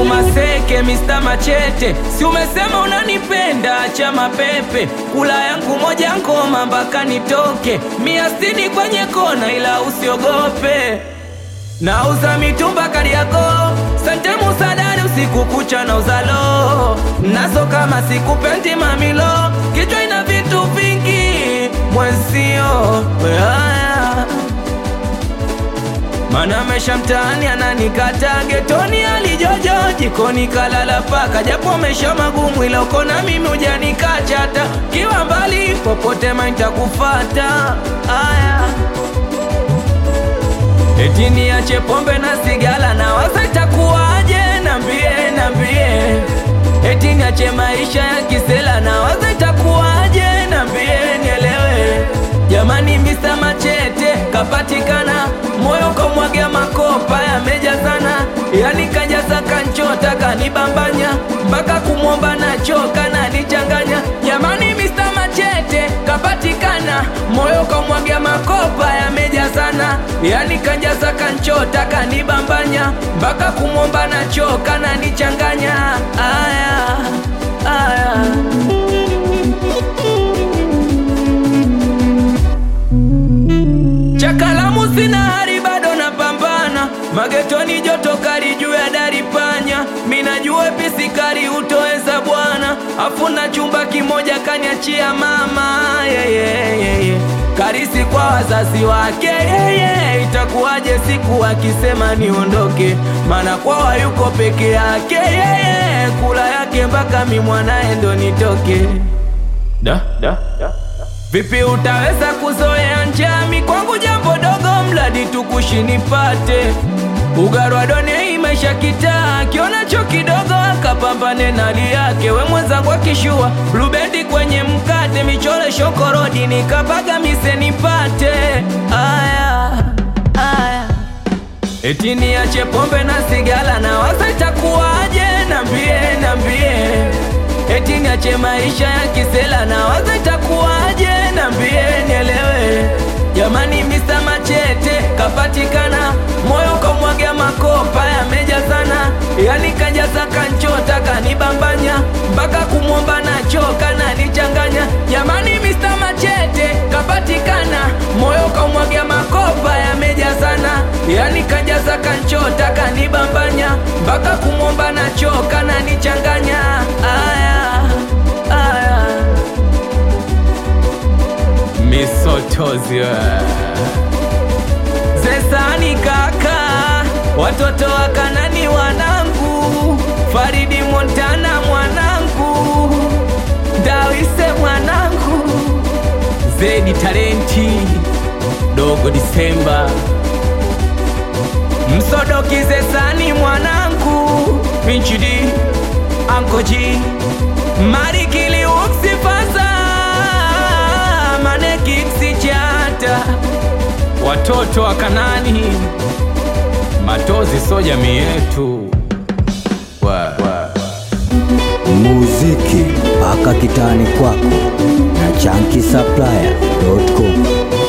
Maseke, Mr. Machete, si umesema unanipenda? Acha mapepe, kula yangu moja ngoma mpaka nitoke, mia sitini kwenye kona, ila usiogope. Nauza mitumba Kariakoo, sante musadari usiku kucha na uzalo nazo kama sikupendi mamilo, kichwa ina vitu vingi mwenzio haya mana mesha mtaani ananikata getoni alijojo jikoni kalala paka japo mesha magumu ila uko na mimi ujanikachata kiwa mbali popote maintakufata aya eti niache pombe na sigala na waza itakuwaje nambie nambie eti niache maisha ya kisela na waza itakuwaje nambie nielewe jamani Mr. Machete kapatikana moyo komwagia makopa yamejazana yani kajaza kanchota kanibambanya mpaka kumwomba nachoka na nichanganya jamani Mr. Machete kapatikana moyo komwagia makopa yamejazana yani kajaza kanchota kanibambanya mpaka kumwomba nachoka na nichanganya aya aya Chakalamu sina hari bado napambana magetoni joto kali juu ya dari panya minajua pisi kali utoweza bwana afuna chumba kimoja kaniachia mama yeah, yeah, yeah, yeah. karisi kwa wazazi wake yeah, yeah. itakuwaje siku akisema niondoke maana kwawa yuko peke yake yeah, yeah. kula yake mpaka mi mwanaye ndo nitoke da, da, da. Vipi utaweza kuzoea njami kwangu jambo dogo mradi tukushi nipate ugarwa done maisha kitaa kionacho kidogo akapambane na hali yake we mwenzangu akishua blubendi kwenye mkate michole shokorodi nikapaga mise nipate aya aya eti niache pombe na sigala na waza itakuwaje nambie nambie eti niache maisha ya kisela na waza itakuwaje nambie nielewe jamani Mr. Machete kapatikana moyo kamwagia makopa yamejazana yani kajaza kanchota kanibambanya mpaka kumwomba nachoka na nichanganya jamani Mr. Machete kapatikana moyo kamwagia makopa yamejazana yani kajaza kanchota kanibambanya mpaka kumwomba nachoka na nichanganya aya aya misotozi zesani kaka watoto wa kanani wanangu faridi montana mwanangu dawise mwanangu zedi talenti dogo disemba msodokize sani mwanangu minchidi ankoji marikili uksifaza manekiksi chata watoto wa kanani matozi so jamii yetu wa, wa. muziki mpaka kitani kwako na chankisaplaya.com